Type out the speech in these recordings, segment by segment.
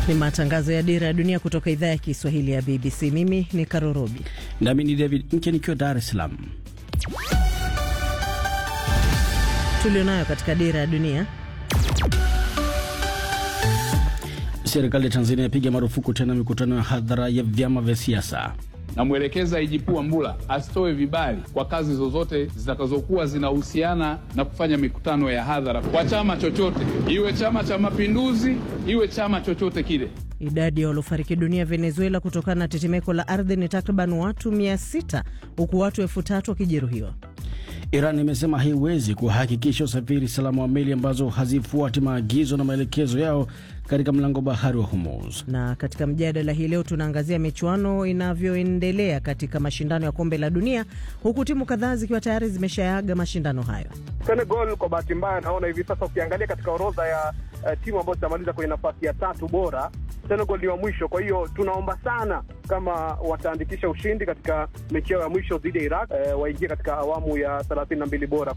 Ni matangazo ya Dira ya Dunia kutoka idhaa ya Kiswahili ya BBC. Mimi ni Karorobi nami ni David Mke nikiwa Dar es Salaam. tulionayo katika Dira ya Dunia. Serikali ya Tanzania yapiga marufuku tena mikutano ya hadhara ya vyama vya siasa. Namwelekeza IGP Wambura asitoe vibali kwa kazi zozote zitakazokuwa zinahusiana na kufanya mikutano ya hadhara kwa chama chochote, iwe Chama cha Mapinduzi, iwe chama chochote kile. Idadi ya waliofariki dunia Venezuela kutokana na tetemeko la ardhi ni takriban watu 600 huku watu elfu tatu wakijeruhiwa. Iran imesema haiwezi kuhakikisha usafiri salama wa meli ambazo hazifuati maagizo na maelekezo yao katika mlango bahari wa Hormuz. Na katika mjadala hii leo tunaangazia michuano inavyoendelea katika mashindano ya kombe la dunia, huku timu kadhaa zikiwa tayari zimeshaaga mashindano hayo. Senegal kwa bahati mbaya, naona hivi sasa ukiangalia katika orodha ya uh, timu ambazo zitamaliza kwenye nafasi ya tatu bora, Senegal ni wa mwisho. Kwa hiyo tunaomba sana kama wataandikisha ushindi katika mechi yao ya mwisho dhidi ya Iraq, uh, waingie katika awamu ya thelathini na mbili bora.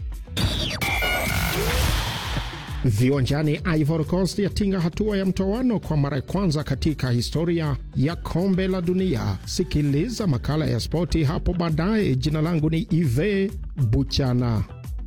Viwanjani, Ivory Coast yatinga hatua ya mtoano kwa mara ya kwanza katika historia ya kombe la dunia. Sikiliza makala ya spoti hapo baadaye. Jina langu ni Ive Buchana.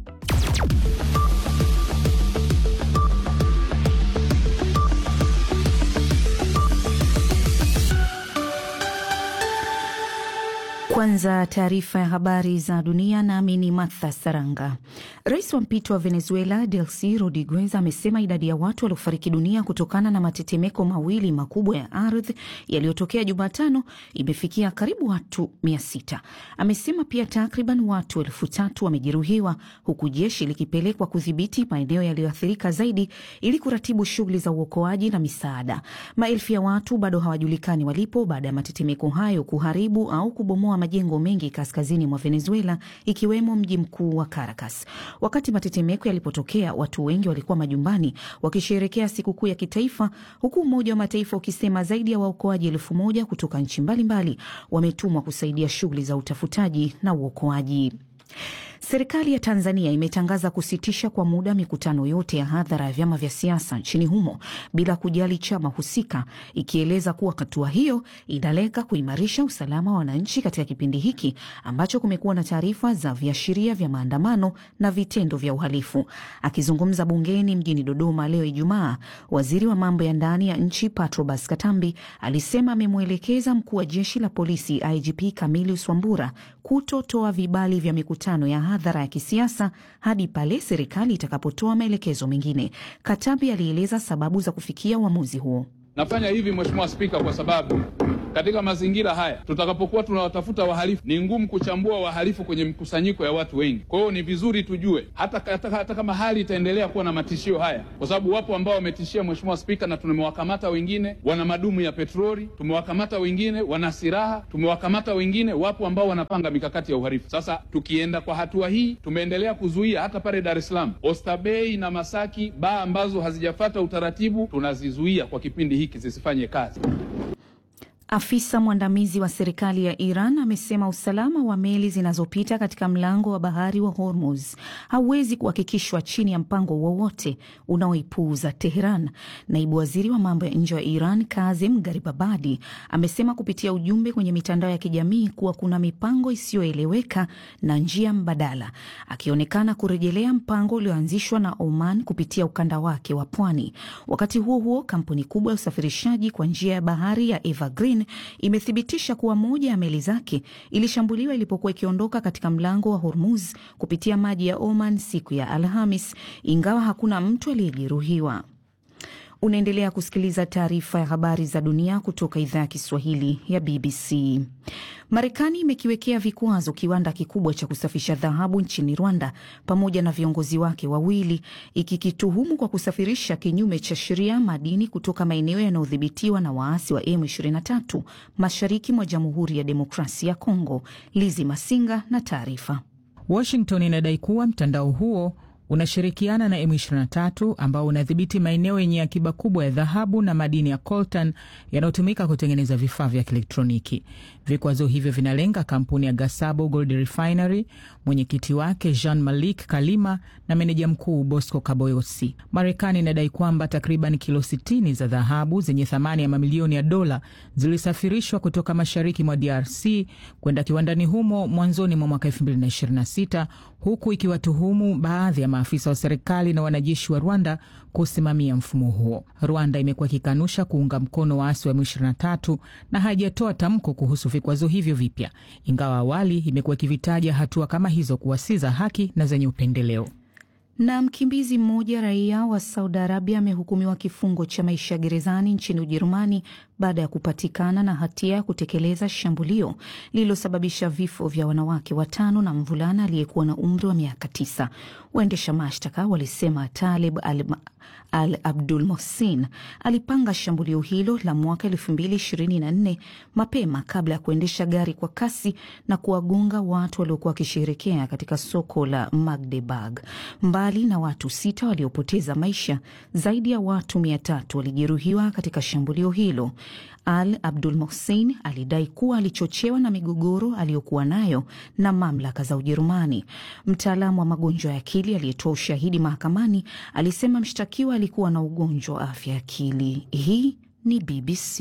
Kwanza taarifa ya habari za dunia, nami ni Martha Saranga. Rais wa mpito wa Venezuela Delcy Rodriguez amesema idadi ya watu waliofariki dunia kutokana na matetemeko mawili makubwa ya ardhi yaliyotokea Jumatano imefikia karibu watu mia sita. Amesema pia takriban watu elfu tatu wamejeruhiwa huku jeshi likipelekwa kudhibiti maeneo yaliyoathirika zaidi ili kuratibu shughuli za uokoaji na misaada. Maelfu ya watu bado hawajulikani walipo baada ya matetemeko hayo kuharibu au kubomoa majengo mengi kaskazini mwa Venezuela ikiwemo mji mkuu wa Caracas. Wakati matetemeko yalipotokea, watu wengi walikuwa majumbani wakisherekea sikukuu ya kitaifa, huku Umoja wa Mataifa ukisema zaidi ya waokoaji elfu moja kutoka nchi mbalimbali wametumwa kusaidia shughuli za utafutaji na uokoaji. Serikali ya Tanzania imetangaza kusitisha kwa muda mikutano yote ya hadhara ya vyama vya siasa nchini humo bila kujali chama husika, ikieleza kuwa hatua hiyo inalenga kuimarisha usalama wa wananchi katika kipindi hiki ambacho kumekuwa na taarifa za viashiria vya maandamano na vitendo vya uhalifu. Akizungumza bungeni mjini Dodoma leo Ijumaa, waziri wa mambo ya ndani ya nchi Patrobas Katambi alisema amemwelekeza mkuu wa jeshi la polisi IGP Camillus Wambura kutotoa vibali vya mikutano ya hadhara ya kisiasa hadi pale serikali itakapotoa maelekezo mengine. Katambi alieleza sababu za kufikia uamuzi huo. Nafanya hivi Mheshimiwa Spika, kwa sababu katika mazingira haya tutakapokuwa tunawatafuta wahalifu, ni ngumu kuchambua wahalifu kwenye mkusanyiko ya watu wengi. Kwa hiyo ni vizuri tujue hata, hata, hata kama hali itaendelea kuwa na matishio haya, kwa sababu wapo ambao wametishia Mheshimiwa Spika, na tumewakamata wengine wana madumu ya petroli, tumewakamata wengine wana silaha, tumewakamata wengine, wapo ambao wanapanga mikakati ya uhalifu. Sasa tukienda kwa hatua hii, tumeendelea kuzuia hata pale Dar es Salaam, Oysterbay na Masaki, baa ambazo hazijafata utaratibu tunazizuia kwa kipindi hiki zisifanye kazi. Afisa mwandamizi wa serikali ya Iran amesema usalama wa meli zinazopita katika mlango wa bahari wa Hormuz hauwezi kuhakikishwa chini ya mpango wowote unaoipuuza Teheran. Naibu waziri wa mambo ya nje wa Iran Kazim Garibabadi amesema kupitia ujumbe kwenye mitandao ya kijamii kuwa kuna mipango isiyoeleweka na njia mbadala, akionekana kurejelea mpango ulioanzishwa na Oman kupitia ukanda wake wa pwani. Wakati huo huo, kampuni kubwa ya usafirishaji kwa njia ya bahari ya Evergreen imethibitisha kuwa moja ya meli zake ilishambuliwa ilipokuwa ikiondoka katika mlango wa Hormuz kupitia maji ya Oman siku ya Alhamis, ingawa hakuna mtu aliyejeruhiwa. Unaendelea kusikiliza taarifa ya habari za dunia kutoka idhaa ya Kiswahili ya BBC. Marekani imekiwekea vikwazo kiwanda kikubwa cha kusafisha dhahabu nchini Rwanda pamoja na viongozi wake wawili, ikikituhumu kwa kusafirisha kinyume cha sheria madini kutoka maeneo yanayodhibitiwa na waasi wa M23 mashariki mwa Jamhuri ya Demokrasia ya Kongo. Lizi Masinga na taarifa. Washington inadai kuwa mtandao huo unashirikiana na M23 ambao unadhibiti maeneo yenye akiba kubwa ya dhahabu na madini ya coltan yanayotumika kutengeneza vifaa vya kielektroniki. Vikwazo hivyo vinalenga kampuni ya Gasabo Gold Refinery, mwenyekiti wake Jean Malik Kalima na meneja mkuu Bosco Kaboyosi. Marekani inadai kwamba takriban kilo 60 za dhahabu zenye thamani ya mamilioni ya dola zilisafirishwa kutoka mashariki mwa DRC kwenda kiwandani humo mwanzoni mwa mwaka 2026 huku ikiwatuhumu baadhi ya maafisa wa serikali na wanajeshi wa Rwanda kusimamia mfumo huo. Rwanda imekuwa ikikanusha kuunga mkono waasi wa M23 na haijatoa tamko kuhusu vikwazo hivyo vipya, ingawa awali imekuwa ikivitaja hatua kama hizo kuwa si za haki na zenye upendeleo. Na mkimbizi mmoja raia wa Saudi Arabia amehukumiwa kifungo cha maisha gerezani nchini Ujerumani baada ya kupatikana na hatia ya kutekeleza shambulio lililosababisha vifo vya wanawake watano na mvulana aliyekuwa na umri wa miaka tisa. Waendesha mashtaka walisema Talib al, al Abdul Mohsin alipanga shambulio hilo la mwaka elfu mbili ishirini na nne mapema kabla ya kuendesha gari kwa kasi na kuwagonga watu waliokuwa wakisherekea katika soko la Magdeburg. Mbali na watu sita waliopoteza maisha, zaidi ya watu mia tatu walijeruhiwa katika shambulio hilo. Al Abdul Mohsin alidai kuwa alichochewa na migogoro aliyokuwa nayo na mamlaka za Ujerumani. Mtaalamu wa magonjwa ya akili aliyetoa ushahidi mahakamani alisema mshtakiwa alikuwa na ugonjwa wa afya ya akili. Hii ni BBC.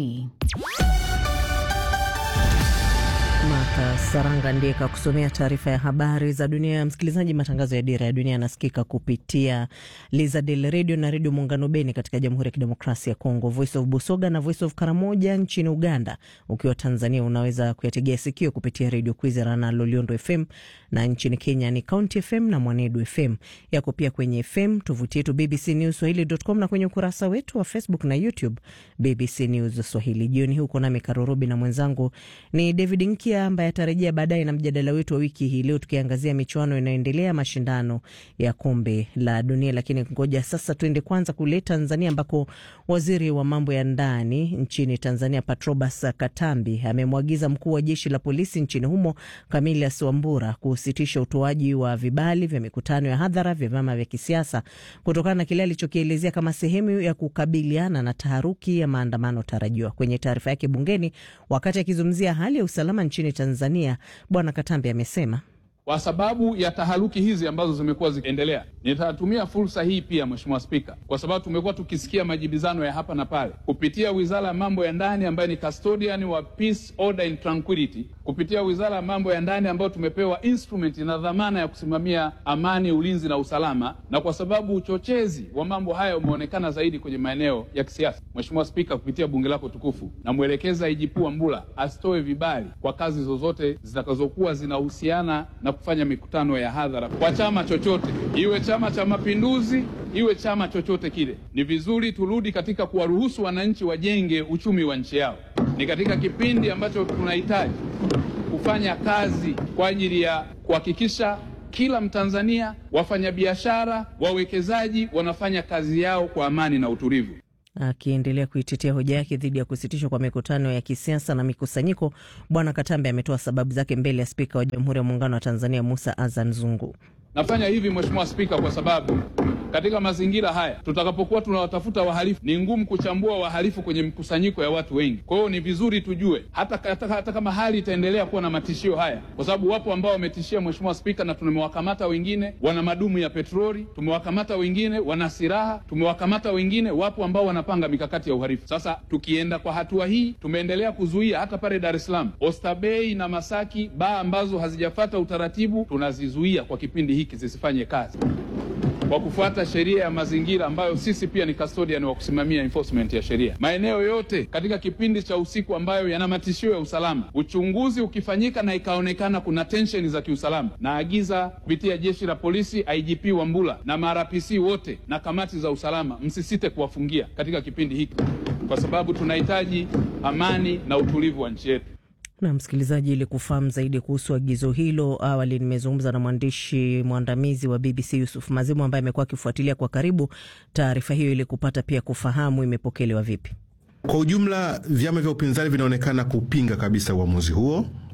Martha Saranga ndiye kakusomea taarifa ya habari za dunia. Msikilizaji, matangazo ya Dira ya Dunia yanasikika kupitia Lizadel redio na redio Muungano Beni katika Jamhuri ya Kidemokrasia ya Kongo, Voice of Busoga na Voice of Karamoja nchini Uganda. Ukiwa Tanzania unaweza kuyategea sikio kupitia redio Kwizera na Loliondo FM, na nchini Kenya ni County FM na Mwanedu FM. Yako pia kwenye FM, tovuti yetu BBC News Swahili.com na kwenye ukurasa wetu wa Facebook na YouTube BBC News Swahili. Jioni huko nami Karurubi na mwenzangu ni David Nkia ambaye atarejea baadaye na mjadala wetu wa wiki hii leo, tukiangazia michuano inayoendelea mashindano ya kombe la dunia. Lakini ngoja sasa tuende kwanza kule Tanzania, ambako waziri wa mambo ya ndani nchini Tanzania Patrobas Katambi amemwagiza mkuu wa jeshi la polisi nchini humo Camillus Wambura kusitisha utoaji wa vibali vya mikutano ya hadhara vya vyama vya kisiasa kutokana na kile alichokielezea kama sehemu ya kukabiliana na taharuki ya maandamano tarajiwa. Kwenye taarifa yake bungeni wakati akizungumzia hali ya usalama nchini Tanzania, Bwana Katambi amesema kwa sababu ya taharuki hizi ambazo zimekuwa zikiendelea, nitatumia fursa hii pia, Mheshimiwa Spika, kwa sababu tumekuwa tukisikia majibizano ya hapa na pale kupitia Wizara ya Mambo ya Ndani ambayo ni custodian wa peace, order and tranquility, kupitia Wizara ya Mambo ya Ndani ambayo tumepewa instrument na dhamana ya kusimamia amani, ulinzi na usalama, na kwa sababu uchochezi wa mambo haya umeonekana zaidi kwenye maeneo ya kisiasa, Mheshimiwa Spika, kupitia bunge lako tukufu, namwelekeza IGP Wambura asitoe vibali kwa kazi zozote zitakazokuwa zinahusiana na kufanya mikutano ya hadhara kwa chama chochote, iwe Chama cha Mapinduzi, iwe chama chochote kile. Ni vizuri turudi katika kuwaruhusu wananchi wajenge uchumi wa nchi yao. Ni katika kipindi ambacho tunahitaji kufanya kazi kwa ajili ya kuhakikisha kila Mtanzania, wafanyabiashara, wawekezaji wanafanya kazi yao kwa amani na utulivu. Akiendelea kuitetea hoja yake dhidi ya kusitishwa kwa mikutano ya kisiasa na mikusanyiko, Bwana Katambe ametoa sababu zake mbele ya Spika wa Jamhuri ya Muungano wa Tanzania Musa Azan Zungu. Nafanya hivi Mheshimiwa Spika kwa sababu katika mazingira haya tutakapokuwa tunawatafuta wahalifu, ni ngumu kuchambua wahalifu kwenye mkusanyiko ya watu wengi. Kwa hiyo ni vizuri tujue hata, hata, hata kama hali itaendelea kuwa na matishio haya, kwa sababu wapo ambao wametishia Mheshimiwa Spika, na tumewakamata wengine wana madumu ya petroli, tumewakamata wengine wana silaha, tumewakamata wengine, wapo ambao wanapanga mikakati ya uhalifu. Sasa tukienda kwa hatua hii, tumeendelea kuzuia hata pale Dar es Salaam, Oysterbay na Masaki, baa ambazo hazijafata utaratibu tunazizuia kwa kipindi hiki zisifanye kazi kwa kufuata sheria ya mazingira ambayo sisi pia ni custodian wa kusimamia enforcement ya sheria. Maeneo yote katika kipindi cha usiku ambayo yana matishio ya usalama, uchunguzi ukifanyika na ikaonekana kuna tensheni za kiusalama, naagiza kupitia jeshi la polisi, IGP Wambura na marapc wote na kamati za usalama, msisite kuwafungia katika kipindi hiki, kwa sababu tunahitaji amani na utulivu wa nchi yetu. Na msikilizaji, ili kufahamu zaidi kuhusu agizo hilo, awali nimezungumza na mwandishi mwandamizi wa BBC Yusuf Mazimu ambaye amekuwa akifuatilia kwa karibu taarifa hiyo ili kupata pia kufahamu imepokelewa vipi. Kwa ujumla, vyama vya upinzani vinaonekana kupinga kabisa uamuzi huo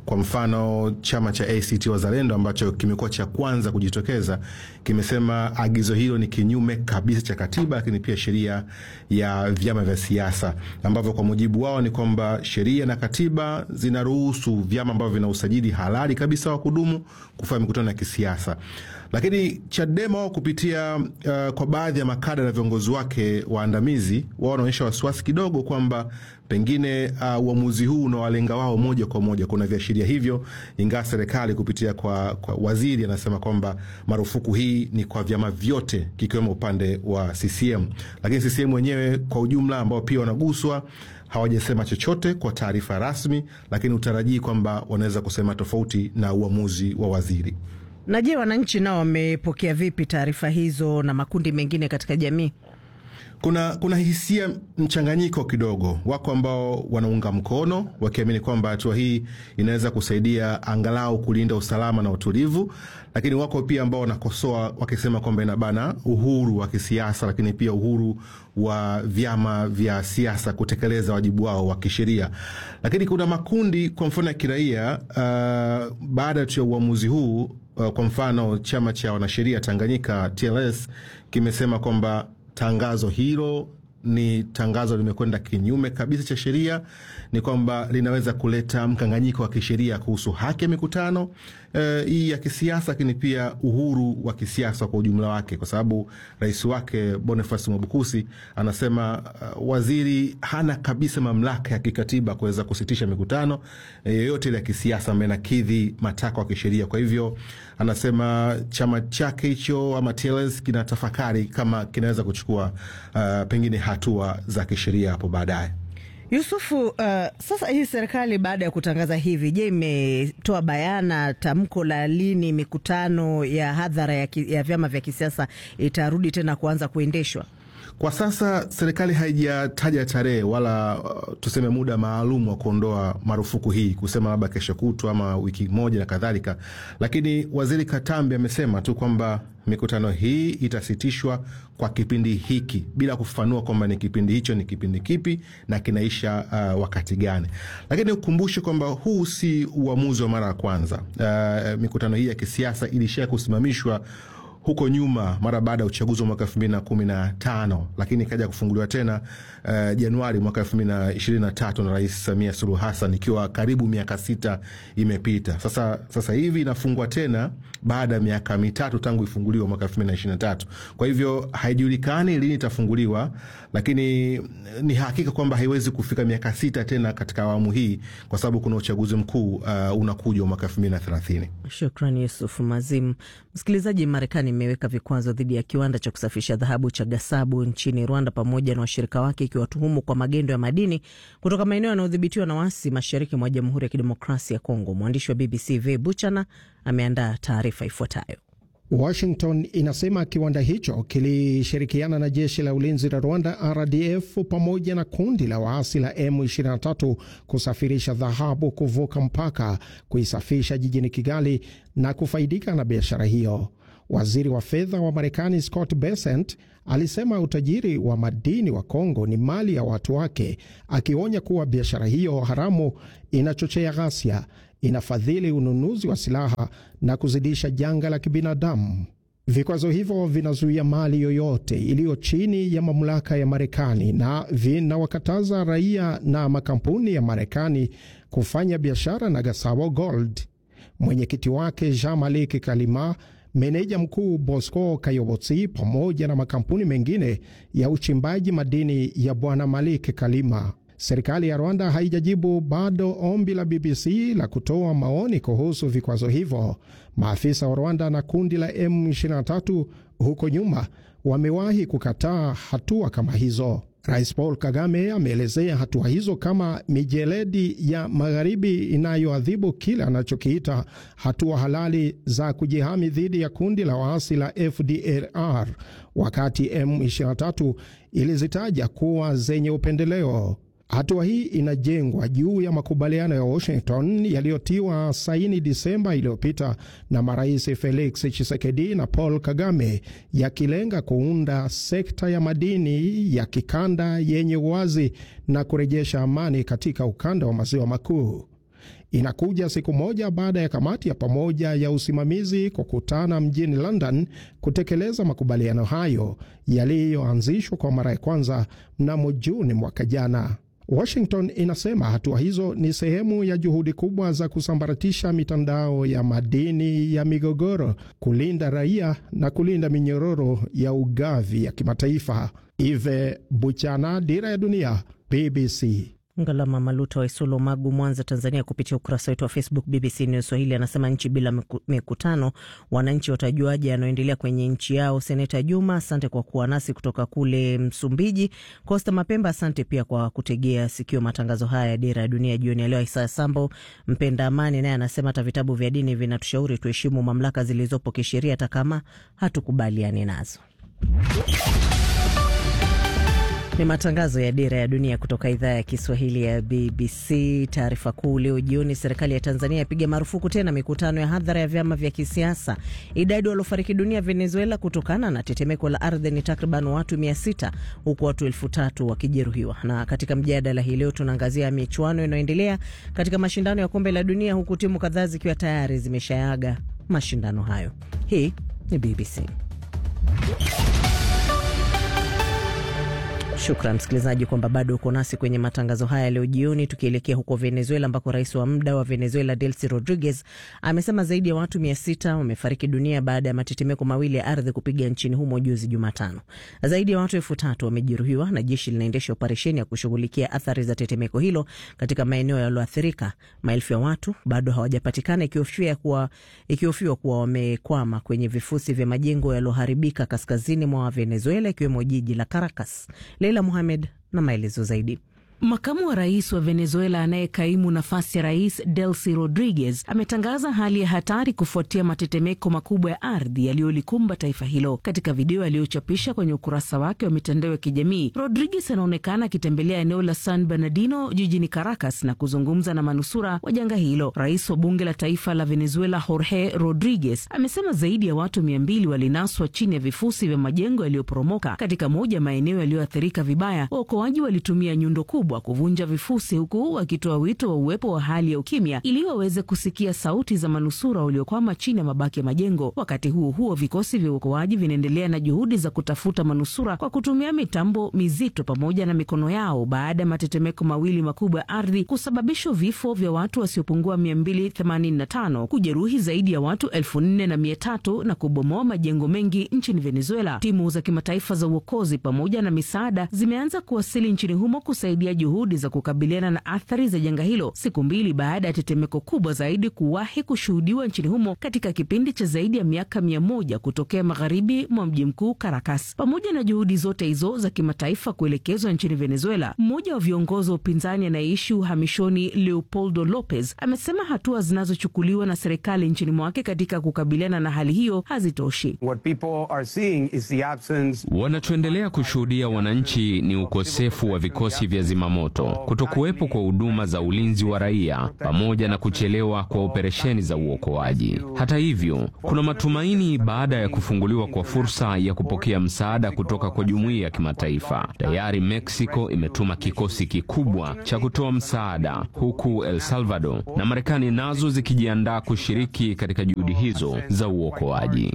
Kwa mfano chama cha ACT Wazalendo ambacho kimekuwa cha kwanza kujitokeza kimesema agizo hilo ni kinyume kabisa cha katiba, lakini pia sheria ya vyama vya siasa, ambavyo kwa mujibu wao ni kwamba sheria na katiba zinaruhusu vyama ambavyo vina usajili halali kabisa wa kudumu kufanya mikutano ya kisiasa. Lakini Chadema wao kupitia uh, kwa baadhi ya makada na viongozi wake waandamizi wao wanaonyesha wasiwasi kidogo kwamba pengine uamuzi uh, huu unawalenga wao moja kwa moja. Kuna viashiria hivyo, ingawa serikali kupitia kwa, kwa waziri anasema kwamba marufuku hii ni kwa vyama vyote kikiwemo upande wa CCM, lakini CCM wenyewe kwa ujumla ambao pia wanaguswa hawajasema chochote kwa taarifa rasmi, lakini utarajii kwamba wanaweza kusema tofauti na uamuzi wa waziri. Na je, wananchi nao wamepokea vipi taarifa hizo na makundi mengine katika jamii? Kuna, kuna hisia mchanganyiko kidogo. Wako ambao wanaunga mkono wakiamini kwamba hatua hii inaweza kusaidia angalau kulinda usalama na utulivu, lakini wako pia ambao wanakosoa wakisema kwamba inabana uhuru wa kisiasa, lakini pia uhuru wa vyama vya siasa kutekeleza wajibu wao wa kisheria. Lakini kuna makundi kwa mfano ya kiraia uh, baada tu ya uamuzi huu uh, kwa mfano chama cha wanasheria Tanganyika TLS kimesema kwamba tangazo hilo ni tangazo limekwenda kinyume kabisa cha sheria, ni kwamba linaweza kuleta mkanganyiko wa kisheria kuhusu haki ya mikutano hii e, ya kisiasa, lakini pia uhuru wa kisiasa kwa ujumla wake, kwa sababu rais wake Boniface Mwabukusi anasema uh, waziri hana kabisa mamlaka ya kikatiba kuweza kusitisha mikutano yoyote ile ya kisiasa ambayo inakidhi matakwa ya kisheria. Kwa hivyo anasema chama chake hicho ama TLS kinatafakari kama kinaweza kuchukua uh, pengine hatua za kisheria hapo baadaye. Yusufu, uh, sasa hii serikali baada ya kutangaza hivi, je, imetoa bayana tamko la lini mikutano ya hadhara ya, ya vyama vya kisiasa itarudi tena kuanza kuendeshwa? Kwa sasa serikali haijataja tarehe wala uh, tuseme muda maalum wa kuondoa marufuku hii, kusema labda kesho kutwa ama wiki moja na kadhalika, lakini waziri Katambi amesema tu kwamba mikutano hii itasitishwa kwa kipindi hiki bila kufafanua kwamba ni kipindi hicho ni kipindi kipi na kinaisha uh, wakati gani. Lakini ukumbushe kwamba huu si uamuzi wa mara ya kwanza. Uh, mikutano hii ya kisiasa ilisha kusimamishwa huko nyuma mara baada ya uchaguzi wa mwaka elfu mbili na kumi na tano lakini ikaja kufunguliwa tena uh, Januari mwaka elfu mbili na ishirini na tatu na Rais Samia Suluhu Hassan, ikiwa karibu miaka sita imepita sasa. Sasa hivi inafungwa tena baada ya miaka mitatu tangu ifunguliwa mwaka elfu mbili na ishirini na tatu Kwa hivyo haijulikani lini itafunguliwa, lakini ni hakika kwamba haiwezi kufika miaka sita tena katika awamu hii, kwa sababu kuna uchaguzi mkuu uh, unakuja mwaka elfu mbili na thelathini. Shukrani Yusuf Mazim. Msikilizaji, Marekani imeweka vikwazo dhidi ya kiwanda cha kusafisha dhahabu cha Gasabu nchini Rwanda pamoja na washirika wake ikiwatuhumu kwa magendo ya madini kutoka maeneo yanayodhibitiwa na waasi mashariki mwa Jamhuri ya Kidemokrasia ya Kongo. Mwandishi wa BBC V Buchana ameandaa taarifa ifuatayo. Washington inasema kiwanda hicho kilishirikiana na jeshi la ulinzi la Rwanda RDF pamoja na kundi la waasi la M23 kusafirisha dhahabu kuvuka mpaka, kuisafisha jijini Kigali na kufaidika na biashara hiyo. Waziri wa fedha wa Marekani Scott Bessent alisema utajiri wa madini wa Kongo ni mali ya watu wake, akionya kuwa biashara hiyo haramu inachochea ghasia, inafadhili ununuzi wa silaha na kuzidisha janga la kibinadamu. Vikwazo hivyo vinazuia mali yoyote iliyo chini ya mamlaka ya Marekani na vinawakataza raia na makampuni ya Marekani kufanya biashara na Gasabo Gold. Mwenyekiti wake Jean Malik Kalima meneja mkuu Bosco Kayobotsi pamoja na makampuni mengine ya uchimbaji madini ya bwana Malik Kalima. Serikali ya Rwanda haijajibu bado ombi la BBC la kutoa maoni kuhusu vikwazo hivyo. Maafisa wa Rwanda na kundi la M23 huko nyuma wamewahi kukataa hatua kama hizo. Rais Paul Kagame ameelezea hatua hizo kama mijeledi ya magharibi inayoadhibu kile anachokiita hatua halali za kujihami dhidi ya kundi la waasi la FDLR, wakati M23 ilizitaja kuwa zenye upendeleo. Hatua hii inajengwa juu ya makubaliano ya Washington yaliyotiwa saini Disemba iliyopita na marais Felix Tshisekedi na Paul Kagame, yakilenga kuunda sekta ya madini ya kikanda yenye uwazi na kurejesha amani katika ukanda wa maziwa makuu. Inakuja siku moja baada ya kamati ya pamoja ya usimamizi kukutana mjini London kutekeleza makubaliano hayo yaliyoanzishwa kwa mara ya kwanza mnamo Juni mwaka jana. Washington inasema hatua hizo ni sehemu ya juhudi kubwa za kusambaratisha mitandao ya madini ya migogoro, kulinda raia na kulinda minyororo ya ugavi ya kimataifa. Ive Buchana, Dira ya Dunia, BBC. Ngalama Maluta wa Isolo, Magu, Mwanza, Tanzania, kupitia ukurasa wetu wa Facebook BBC News Swahili anasema nchi bila mikutano, wananchi watajuaje yanayoendelea kwenye nchi yao? Seneta Juma, asante kwa kuwa nasi kutoka kule Msumbiji. Costa Mapemba, asante pia kwa kutegea sikio matangazo haya ya Dira ya Dunia jioni ya leo. Isaya Sambo mpenda amani naye anasema hata vitabu vya dini vinatushauri tuheshimu mamlaka zilizopo kisheria hata kama hatukubaliani nazo. Ni matangazo ya Dira ya Dunia kutoka idhaa ya Kiswahili ya BBC. Taarifa kuu leo jioni, serikali ya Tanzania yapiga marufuku tena mikutano ya hadhara ya vyama vya kisiasa. Idadi waliofariki dunia Venezuela kutokana na tetemeko la ardhi ni takriban watu mia sita huku watu elfu tatu wakijeruhiwa. Na katika mjadala hii leo tunaangazia michuano inayoendelea katika mashindano ya kombe la dunia, huku timu kadhaa zikiwa tayari zimeshaaga mashindano hayo. Hii ni BBC. Shukran msikilizaji kwamba bado uko nasi kwenye matangazo haya leo jioni, tukielekea huko Venezuela ambako rais wa muda wa Venezuela Delcy Rodriguez amesema zaidi ya watu mia sita wamefariki dunia baada ya matetemeko mawili ya ardhi kupiga nchini humo juzi Jumatano. Zaidi ya watu elfu tatu wamejeruhiwa na jeshi linaendesha operesheni ya kushughulikia athari za tetemeko hilo katika maeneo yaliyoathirika. Maelfu ya watu bado hawajapatikana, ikihofiwa kuwa, ikihofiwa kuwa wamekwama kwenye vifusi vya majengo yaliyoharibika kaskazini mwa Venezuela, ikiwemo jiji la Caracas. Leila Muhamed na maelezo zaidi. Makamu wa rais wa Venezuela anayekaimu nafasi ya rais Delcy Rodriguez ametangaza hali ya hatari kufuatia matetemeko makubwa ya ardhi yaliyolikumba taifa hilo. Katika video aliyochapisha kwenye ukurasa wake wa mitandao ya kijamii, Rodriguez anaonekana akitembelea eneo la San Bernardino jijini Caracas na kuzungumza na manusura wa janga hilo. Rais wa bunge la taifa la Venezuela Jorge Rodriguez amesema zaidi ya watu mia mbili walinaswa chini ya vifusi vya majengo yaliyoporomoka katika moja maeneo yaliyoathirika vibaya. Waokoaji walitumia nyundo kubwa kuvunja vifusi huku wakitoa wito wa uwepo wa hali ya ukimya ili waweze kusikia sauti za manusura waliokwama chini ya mabaki ya majengo. Wakati huo huo, vikosi vya uokoaji vinaendelea na juhudi za kutafuta manusura kwa kutumia mitambo mizito pamoja na mikono yao baada ya matetemeko mawili makubwa ya ardhi kusababisha vifo vya watu wasiopungua 285, kujeruhi zaidi ya watu elfu nne na mia tatu na kubomoa majengo mengi nchini Venezuela. Timu za kimataifa za uokozi pamoja na misaada zimeanza kuwasili nchini humo kusaidia juhudi za kukabiliana na athari za janga hilo siku mbili baada ya tetemeko kubwa zaidi kuwahi kushuhudiwa nchini humo katika kipindi cha zaidi ya miaka mia moja kutokea magharibi mwa mji mkuu Caracas. Pamoja na juhudi zote hizo za kimataifa kuelekezwa nchini Venezuela, mmoja wa viongozi wa upinzani anayeishi uhamishoni Leopoldo Lopez amesema hatua zinazochukuliwa na serikali nchini mwake katika kukabiliana na hali hiyo hazitoshi. Wanachoendelea kushuhudia wananchi ni ukosefu wa vikosi vya zimamoto, kutokuwepo kwa huduma za ulinzi wa raia, pamoja na kuchelewa kwa operesheni za uokoaji. Hata hivyo, kuna matumaini baada ya kufunguliwa kwa fursa ya kupokea msaada kutoka kwa jumuiya ya kimataifa. Tayari Mexico imetuma kikosi kikubwa cha kutoa msaada, huku El Salvador na Marekani nazo zikijiandaa kushiriki katika juhudi hizo za uokoaji.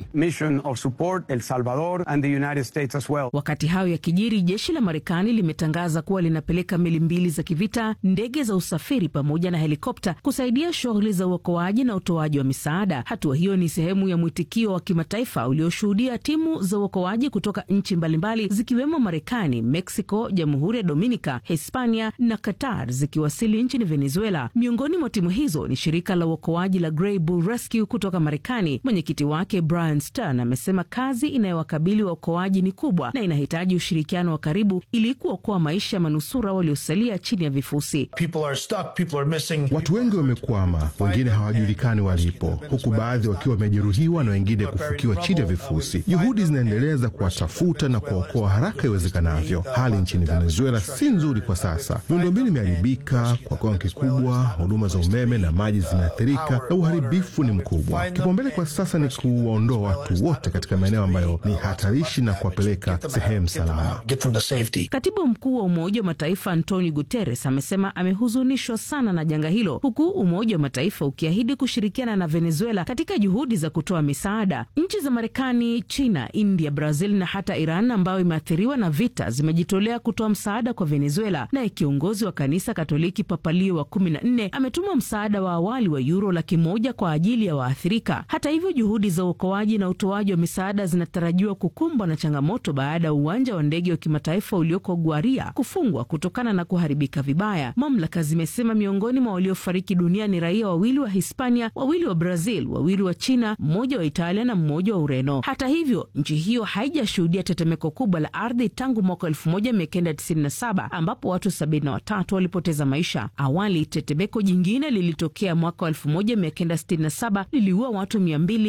Wakati hayo yakijiri, jeshi la Marekani limetangaza kuwa linapeleka meli mbili za kivita, ndege za usafiri pamoja na helikopta kusaidia shughuli za uokoaji na utoaji wa misaada. Hatua hiyo ni sehemu ya mwitikio wa kimataifa ulioshuhudia timu za uokoaji kutoka nchi mbalimbali zikiwemo Marekani, Mexico, Jamhuri ya Dominica, Hispania na Qatar zikiwasili nchini Venezuela. Miongoni mwa timu hizo ni shirika la uokoaji la Grey Bull Rescue kutoka Marekani. Mwenyekiti wake Brian Stern amesema kazi inayowakabili waokoaji ni kubwa na inahitaji ushirikiano wa karibu ili kuokoa maisha ya manusura waliosalia chini ya vifusi. Watu wengi wamekwama, wengine hawajulikani walipo, huku baadhi wakiwa wamejeruhiwa na wengine kufukiwa chini ya vifusi. Juhudi zinaendelea za kuwatafuta na kuwaokoa haraka iwezekanavyo. Hali nchini Venezuela si nzuri kwa sasa. Miundombinu imeharibika kwa kiwango kikubwa, huduma za umeme na maji zimeathirika na uharibifu ni mkubwa. Kipaumbele kwa sasa ni kuwaondoa watu wote katika maeneo ambayo ni hatarishi na kuwapeleka sehemu salama. Katibu mkuu wa Umoja wa Mataifa Antonio Guterres amesema amehuzunishwa sana na janga hilo, huku Umoja wa Mataifa ukiahidi kushirikiana na Venezuela katika juhudi za kutoa misaada. Nchi za Marekani, China, India, Brazil na hata Iran ambayo imeathiriwa na vita zimejitolea kutoa msaada kwa Venezuela. Naye kiongozi wa kanisa Katoliki Papa Leo wa kumi na nne ametuma msaada wa awali wa yuro laki moja kwa ajili ya waathirika. Hata hivyo, juhudi za uokoaji na utoaji wa misaada zinatarajiwa kukumbwa na changamoto baada ya uwanja wa ndege wa kimataifa ulioko Guaria kufungwa kutokana na kuharibika vibaya. Mamlaka zimesema miongoni mwa waliofariki dunia ni raia wawili wa Hispania, wawili wa Brazil, wawili wa China, mmoja wa Italia na mmoja wa Ureno. Hata hivyo, nchi hiyo haijashuhudia tetemeko kubwa la ardhi tangu mwaka 1997 ambapo watu 73 walipoteza maisha. Awali tetemeko jingine lilitokea mwaka wa 1967 liliua watu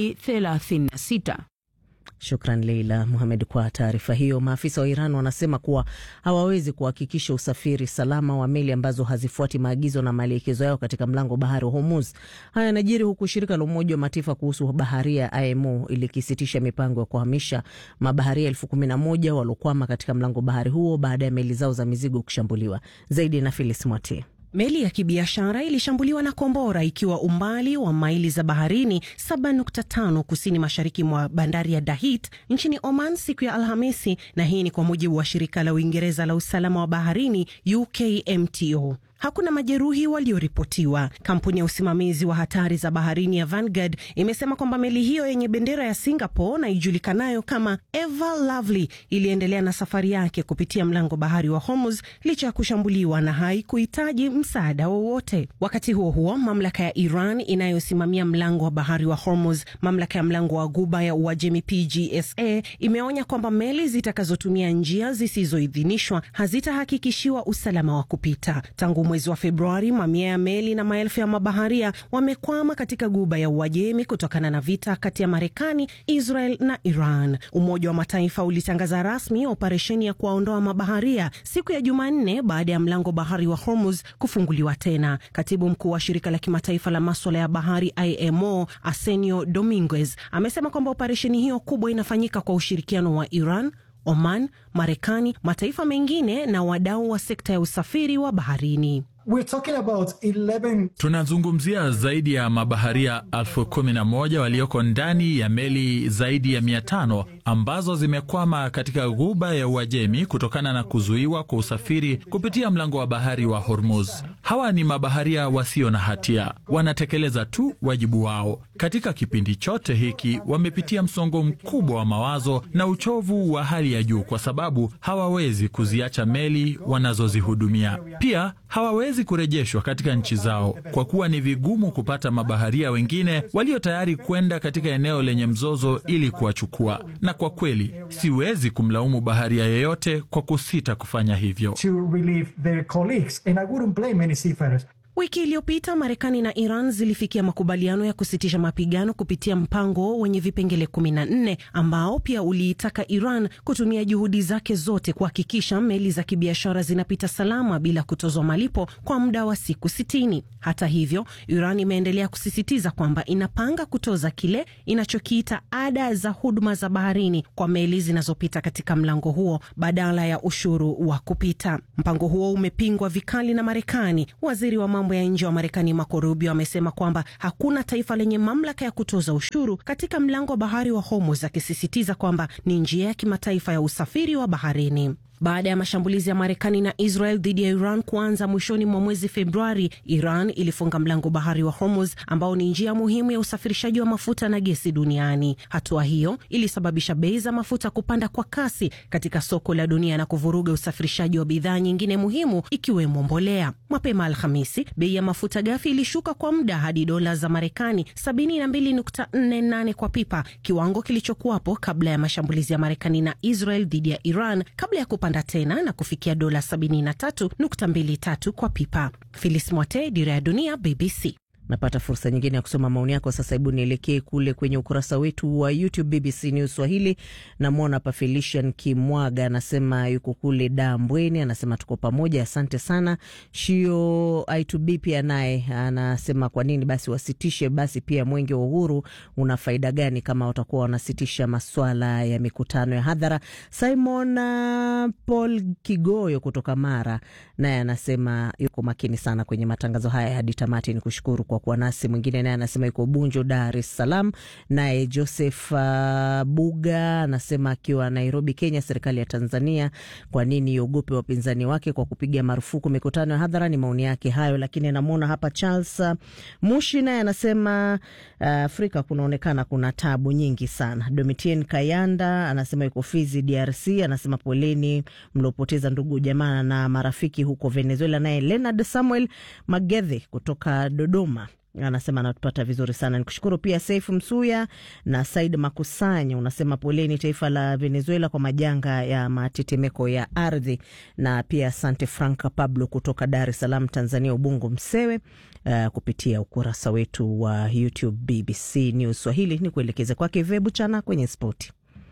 236. Shukran Leila Muhamed kwa taarifa hiyo. Maafisa wa Iran wanasema kuwa hawawezi kuhakikisha usafiri salama wa meli ambazo hazifuati maagizo na maelekezo yao katika mlango bahari wa Hormuz. Haya yanajiri huku shirika la Umoja wa Mataifa kuhusu baharia IMO ilikisitisha mipango ya kuhamisha mabaharia elfu kumi na moja waliokwama katika mlango bahari huo baada ya meli zao za mizigo kushambuliwa. Zaidi na Filis Mwati. Meli ya kibiashara ilishambuliwa na kombora ikiwa umbali wa maili za baharini 7.5 kusini mashariki mwa bandari ya Dahit nchini Oman siku ya Alhamisi, na hii ni kwa mujibu wa shirika la Uingereza la usalama wa baharini UKMTO. Hakuna majeruhi walioripotiwa. Kampuni ya usimamizi wa hatari za baharini ya Vanguard imesema kwamba meli hiyo yenye bendera ya Singapore na ijulikanayo kama Ever Lovely iliendelea na safari yake kupitia mlango bahari wa Hormuz licha ya kushambuliwa na haikuhitaji msaada wowote. Wakati huo huo, mamlaka ya Iran inayosimamia mlango wa bahari wa Hormuz, mamlaka ya mlango wa Ghuba ya Uajemi PGSA, imeonya kwamba meli zitakazotumia njia zisizoidhinishwa hazitahakikishiwa usalama wa kupita. Tangu mwezi wa Februari, mamia ya meli na maelfu ya mabaharia wamekwama katika Guba ya Uajemi kutokana na vita kati ya Marekani, Israel na Iran. Umoja wa Mataifa ulitangaza rasmi operesheni ya kuwaondoa mabaharia siku ya Jumanne baada ya mlango bahari wa Hormuz kufunguliwa tena. Katibu mkuu wa shirika la kimataifa la maswala ya bahari IMO, Arsenio Dominguez, amesema kwamba operesheni hiyo kubwa inafanyika kwa ushirikiano wa Iran, Oman, Marekani, mataifa mengine na wadau wa sekta ya usafiri wa baharini. Tunazungumzia zaidi ya mabaharia elfu kumi na moja walioko ndani ya meli zaidi ya mia tano ambazo zimekwama katika ghuba ya Uajemi kutokana na kuzuiwa kwa usafiri kupitia mlango wa bahari wa Hormuz. Hawa ni mabaharia wasio na hatia, wanatekeleza tu wajibu wao. Katika kipindi chote hiki wamepitia msongo mkubwa wa mawazo na uchovu wa hali ya juu, kwa sababu hawawezi kuziacha meli wanazozihudumia. Pia hawawezi kurejeshwa katika nchi zao kwa kuwa ni vigumu kupata mabaharia wengine walio tayari kwenda katika eneo lenye mzozo ili kuwachukua. Na kwa kweli siwezi kumlaumu baharia yeyote kwa kusita kufanya hivyo. Wiki iliyopita Marekani na Iran zilifikia makubaliano ya kusitisha mapigano kupitia mpango wenye vipengele 14 ambao pia uliitaka Iran kutumia juhudi zake zote kuhakikisha meli za kibiashara zinapita salama bila kutozwa malipo kwa muda wa siku 60. Hata hivyo, Iran imeendelea kusisitiza kwamba inapanga kutoza kile inachokiita ada za huduma za baharini kwa meli zinazopita katika mlango huo badala ya ushuru wa kupita. Mpango huo umepingwa vikali na Marekani. Waziri wa mambo ya nje wa Marekani Marco Rubio amesema kwamba hakuna taifa lenye mamlaka ya kutoza ushuru katika mlango wa bahari wa Hormuz, akisisitiza kwamba ni njia ya kimataifa ya usafiri wa baharini. Baada ya mashambulizi ya Marekani na Israel dhidi ya Iran kuanza mwishoni mwa mwezi Februari, Iran ilifunga mlango bahari wa Hormuz ambao ni njia muhimu ya usafirishaji wa mafuta na gesi duniani. Hatua hiyo ilisababisha bei za mafuta kupanda kwa kasi katika soko la dunia na kuvuruga usafirishaji wa bidhaa nyingine muhimu ikiwemo mbolea. Mapema Alhamisi, bei ya mafuta ghafi ilishuka kwa muda hadi dola za Marekani 72.48 kwa pipa, kiwango kilichokuwapo kabla ya mashambulizi ya Marekani na Israel dhidi ya Iran kabla ya kupanda tena na kufikia dola 73.23 kwa pipa. Filis Mwate, Dira ya Dunia, BBC. napata fursa nyingine ya kusoma maoni yako. Sasa hebu nielekee kule kwenye ukurasa wetu wa YouTube BBC News Swahili. Namwona hapa Felician Kimwaga anasema yuko kule Dambweni, anasema tuko pamoja, asante sana. Shio I2B pia naye anasema kwa nini basi wasitishe basi pia mwenge wa uhuru una faida gani kama watakuwa wanasitisha maswala ya mikutano ya hadhara. Simon uh, Paul Kigoyo kutoka Mara naye anasema yuko makini sana kwenye matangazo haya hadi tamati. Ni kushukuru kwa kuwa nasi. Mwingine naye anasema yuko Bunjo, Dar es Salaam. Naye Joseph uh, Buga anasema akiwa Nairobi, Kenya, serikali ya Tanzania kwa nini iogope wapinzani wake kwa kupiga marufuku mikutano ya hadhara? Ni maoni yake hayo, lakini namwona hapa Charles uh, Mushi naye anasema uh, Afrika kunaonekana kuna tabu nyingi sana. Domitien Kayanda anasema yuko Fizi, DRC, anasema poleni mliopoteza ndugu jamaa na marafiki huko Venezuela. Naye Leonard Samuel Magethe kutoka Dodoma anasema anatupata vizuri sana. Nikushukuru pia Saif Msuya na Said Makusanya, unasema poleni taifa la Venezuela kwa majanga ya matetemeko ya ardhi, na pia asante Franka Pablo kutoka Dar es Salaam, Tanzania, Ubungo Msewe, uh, kupitia ukurasa wetu wa YouTube BBC News Swahili. Ni kuelekeze kwake Vebu Chana kwenye spoti.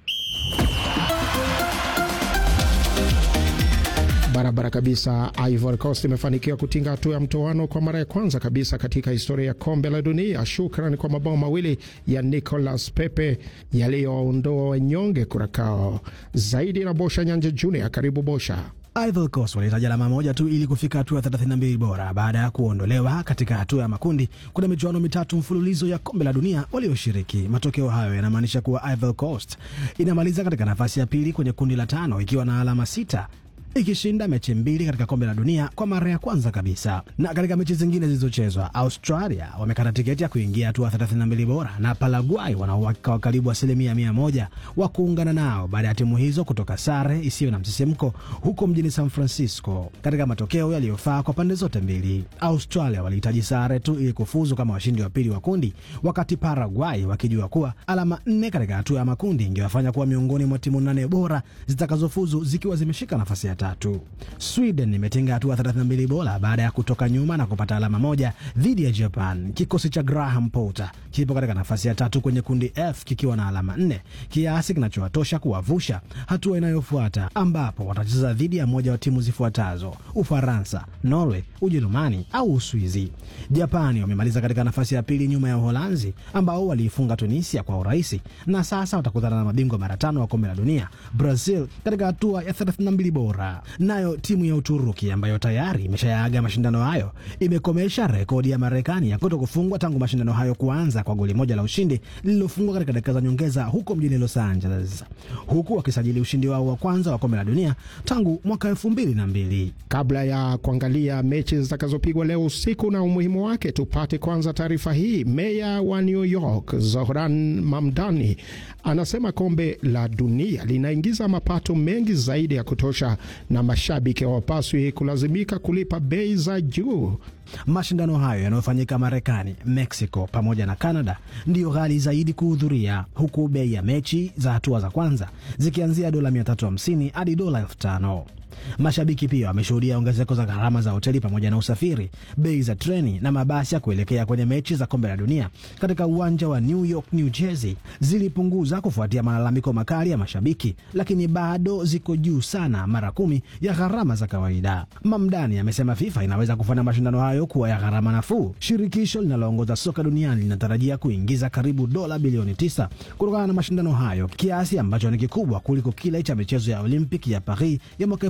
Barabara kabisa. Ivory Coast imefanikiwa kutinga hatua ya mtoano kwa mara ya kwanza kabisa katika historia ya kombe la dunia, shukran kwa mabao mawili ya Nicolas Pepe yaliyoondoa wanyonge Kurakao. Zaidi na Bosha Nyanja Junior. Karibu Bosha. Ivory Coast walihitaji alama moja tu ili kufika hatua ya 32 bora baada ya kuondolewa katika hatua ya makundi. Kuna michuano mitatu mfululizo ya kombe la dunia walioshiriki. Matokeo hayo yanamaanisha kuwa Ivory Coast inamaliza katika nafasi ya pili kwenye kundi la tano ikiwa na alama sita ikishinda mechi mbili katika kombe la dunia kwa mara ya kwanza kabisa. Na katika mechi zingine zilizochezwa, Australia wamekata tiketi ya kuingia hatua 32 bora na Paraguay wana uhakika wa karibu asilimia mia moja wa kuungana nao baada ya timu hizo kutoka sare isiyo na msisimko huko mjini San Francisco katika matokeo yaliyofaa kwa pande zote mbili. Australia walihitaji sare tu ili kufuzu kama washindi wa pili wa kundi, wakati Paraguay wakijua kuwa alama nne katika hatua ya makundi ingewafanya kuwa miongoni mwa timu nane bora zitakazofuzu zikiwa zimeshika nafasi ya tatu. Sweden imetinga hatua 32 bora baada ya kutoka nyuma na kupata alama moja dhidi ya Japan. Kikosi cha Graham Potter kipo katika nafasi ya tatu kwenye kundi F kikiwa na alama nne, kiasi kinachowatosha kuwavusha hatua inayofuata ambapo watacheza dhidi ya moja wa timu zifuatazo: Ufaransa, Norway, Ujerumani au Uswizi. Japani wamemaliza katika nafasi ya pili nyuma ya Uholanzi ambao waliifunga Tunisia kwa urahisi, na sasa watakutana na mabingwa mara tano wa kombe la dunia Brazil katika hatua ya 32 bora. Nayo timu ya Uturuki ambayo tayari imeshayaaga mashindano hayo imekomesha rekodi ya Marekani ya kuto kufungwa tangu mashindano hayo kuanza kwa goli moja la ushindi lililofungwa katika dakika za nyongeza huko mjini Los Angeles, huku wakisajili ushindi wao wa kwanza wa kombe la dunia tangu mwaka elfu mbili na mbili. Kabla ya kuangalia mechi zitakazopigwa leo usiku na umuhimu wake, tupate kwanza taarifa hii. Meya wa New York Zohran Mamdani anasema kombe la dunia linaingiza mapato mengi zaidi ya kutosha na mashabiki hawapaswi kulazimika kulipa bei za juu. Mashindano hayo yanayofanyika Marekani, Mexico pamoja na Canada ndiyo ghali zaidi kuhudhuria, huku bei ya mechi za hatua za kwanza zikianzia dola 350 hadi dola 5000. Mashabiki pia wameshuhudia ongezeko za gharama za hoteli pamoja na usafiri, bei za treni na mabasi ya kuelekea kwenye mechi za kombe la dunia katika uwanja wa New York, New Jersey zilipunguza kufuatia malalamiko makali ya mashabiki, lakini bado ziko juu sana, mara kumi ya gharama za kawaida. Mamdani amesema FIFA inaweza kufanya mashindano hayo kuwa ya gharama nafuu. Shirikisho linaloongoza soka duniani linatarajia kuingiza karibu dola bilioni tisa kutokana na mashindano hayo, kiasi ambacho ni kikubwa kuliko kile cha michezo ya Olimpiki ya Paris ya mwaka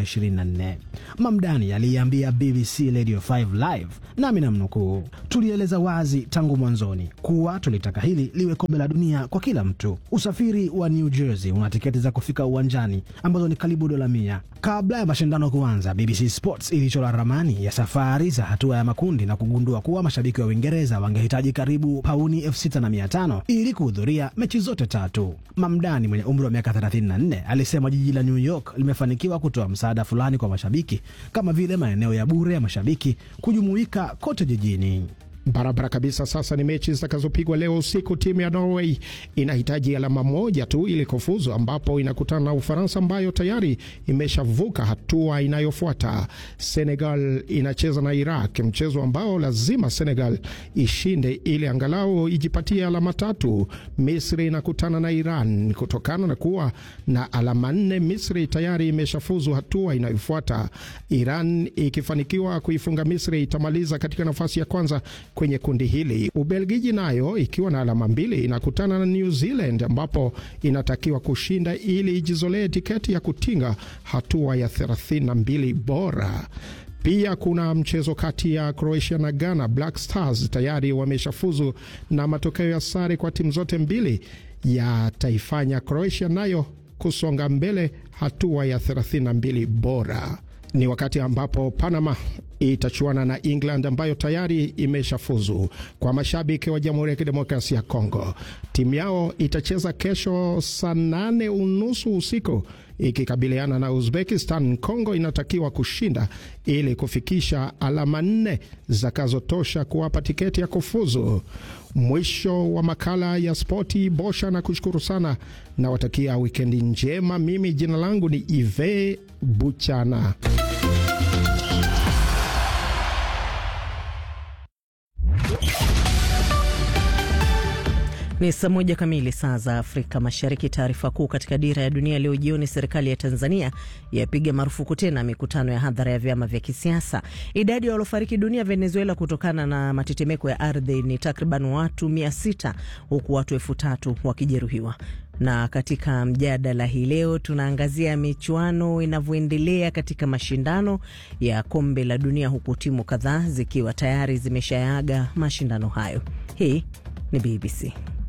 2024. Mamdani aliiambia BBC Radio 5 Live, nami namnukuu, tulieleza wazi tangu mwanzoni kuwa tulitaka hili liwe kombe la dunia kwa kila mtu. Usafiri wa New Jersey una tiketi za kufika uwanjani ambazo ni karibu dola mia. Kabla ya mashindano kuanza, BBC Sports ilichora ramani ya safari za hatua ya makundi na kugundua kuwa mashabiki wa Uingereza wangehitaji karibu pauni elfu sita na mia tano ili kuhudhuria mechi zote tatu. Mamdani mwenye umri wa miaka 34 alisema jiji la New York limefanikiwa kutoa msaada fulani kwa mashabiki kama vile maeneo ya bure ya mashabiki kujumuika kote jijini. Barabara kabisa. Sasa ni mechi zitakazopigwa leo usiku. Timu ya Norway inahitaji alama moja tu ili kufuzu, ambapo inakutana na Ufaransa ambayo tayari imeshavuka hatua inayofuata. Senegal inacheza na Iraq, mchezo ambao lazima Senegal ishinde ili angalau ijipatie alama tatu. Misri inakutana na Iran. Kutokana na kuwa na alama nne, Misri tayari imeshafuzu hatua inayofuata. Iran ikifanikiwa kuifunga Misri itamaliza katika nafasi ya kwanza kwenye kundi hili. Ubelgiji nayo ikiwa na alama mbili inakutana na New Zealand ambapo inatakiwa kushinda ili ijizolee tiketi ya kutinga hatua ya 32 bora. Pia kuna mchezo kati ya Croatia na Ghana. Black Stars tayari wameshafuzu na matokeo ya sare kwa timu zote mbili yataifanya Croatia nayo kusonga mbele hatua ya 32 bora. Ni wakati ambapo Panama itachuana na England ambayo tayari imeshafuzu. Kwa mashabiki wa Jamhuri ya Kidemokrasia ya Kongo, timu yao itacheza kesho saa nane unusu usiku ikikabiliana na Uzbekistan. Kongo inatakiwa kushinda ili kufikisha alama nne zitakazotosha kuwapa tiketi ya kufuzu. Mwisho wa makala ya spoti. Bosha na kushukuru sana, nawatakia wikendi njema. Mimi jina langu ni Ive Buchana. Ni saa moja kamili saa za Afrika Mashariki. Taarifa kuu katika Dira ya Dunia leo jioni: serikali ya Tanzania yapiga marufuku tena mikutano ya hadhara ya vyama vya kisiasa. Idadi ya waliofariki dunia Venezuela kutokana na matetemeko ya ardhi ni takriban watu mia sita huku watu elfu tatu wakijeruhiwa. Na katika mjadala hii leo tunaangazia michuano inavyoendelea katika mashindano ya kombe la dunia, huku timu kadhaa zikiwa tayari zimeshayaaga mashindano hayo. Hii ni BBC.